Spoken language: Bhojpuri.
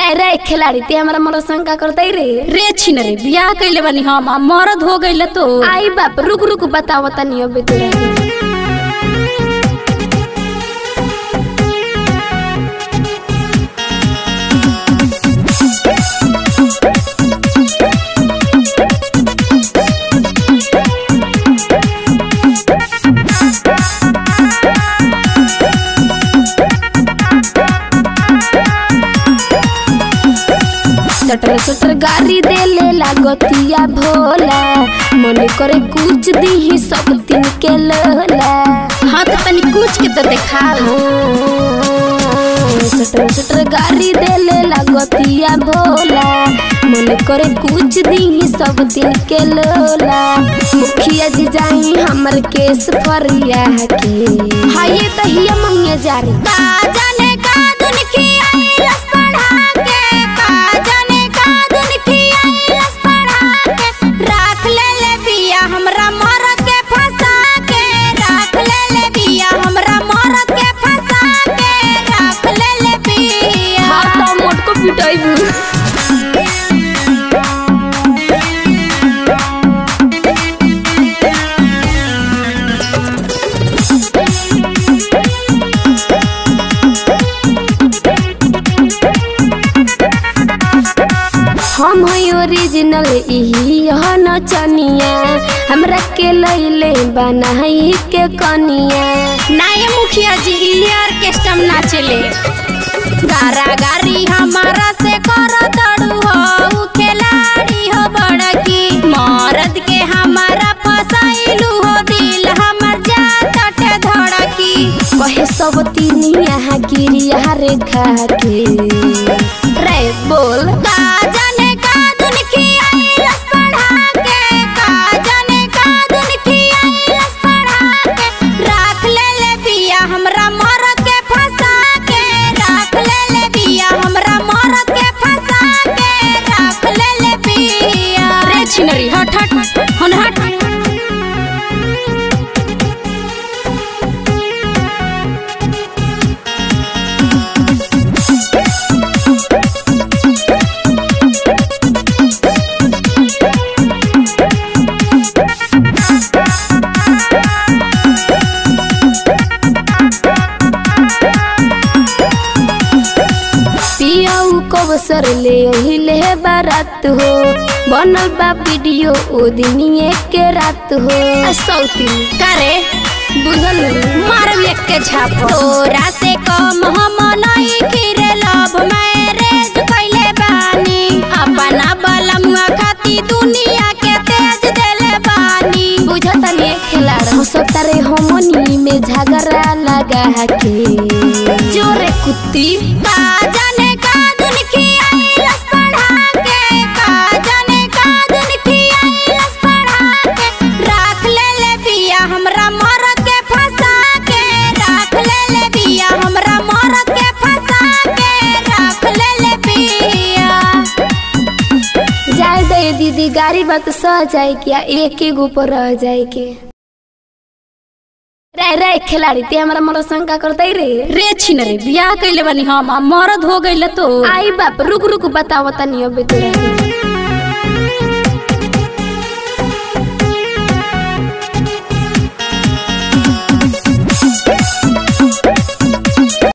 रे रे खिलाड़ी ते हमरा मोर शंका करतै रे रे छिन रे बियाह कैले बानी हम आ मरद हो गइल तो आई बाप रुक रुक बताओ तनी अब तोरा सटर सटर गाड़ी देले लागतिया भोला मन करे कुछ दी सब दिन के लोला हाँ तो तनी कुछ के तो देखा सटर सटर गाड़ी देले लागतिया भोला मन करे कुछ दी सब दिन के लोला मुखिया जी जाई हमर केस फरिया के हाँ ये तो हिया मंगे जारी जाने का दुन खियाइलस पढ़ा के का जाने का दुन खियाइलस पढ़ा के राख ले ले बिया हमरा मरद के फंसा के राख ले ले बिया हमरा मरद के फंसा के राख ले ले बिया हाँ तो मोट को पिटाइबू हम है ओरिजिनल इही यह नचनिया हमरा के लैले बनाई के कनिया नाये मुखिया जी ई ऑर्केस्ट्रा में नाचेले गारा गारी हमारा से कर दड़ू हो उ खिलाड़ी हो बड़की मरद के हमारा फसाइलू हो दिल हमर जात अटे धड़की कहे सब तीन यहाँ गिरिया रेखा के रे बोल का जाने का दुन खियाइलस पढ़ा के का जाने का दुन खियाइलस पढ़ा के राख ले ले बिया हमरा मरद के फंसा के राख ले ले बिया हमरा मरद के फंसा के राख ले ले बिया रे छिनरी हट हट हन हट पियाऊ कवसर ले अहिले बारात हो बनल बा वीडियो ओ दिनिए के रात हो आ सौती करे बुझल मार एक के झाप तोरा से कम हम नहीं खिरे लव मैरिज कैले बानी अपना बलमुआ खाती दुनिया के तेज देले बानी बुझता नहीं खिलाड़ हो सब तारे हमनी में झगड़ा लगा के जोरे कुत्ती का जाने का दुन खियाइलस पढ़ा के का जाने का दुन खियाइलस पढ़ा के राख ले ले बिया हमरा मरद के फंसा के राख ले ले बिया हमरा मरद के फंसा के राख ले ले बिया जाए दे दीदी गाड़ी बात सह जाए क्या एक ही ऊपर रह जाए के रे रे खिलाड़ी ते हमरा मोर शंका करतै रे रे छिन रे बियाह कैले बानी हम आ मरद हो गइल तो आई बाप रुक रुक बताओ तनी अब तोरा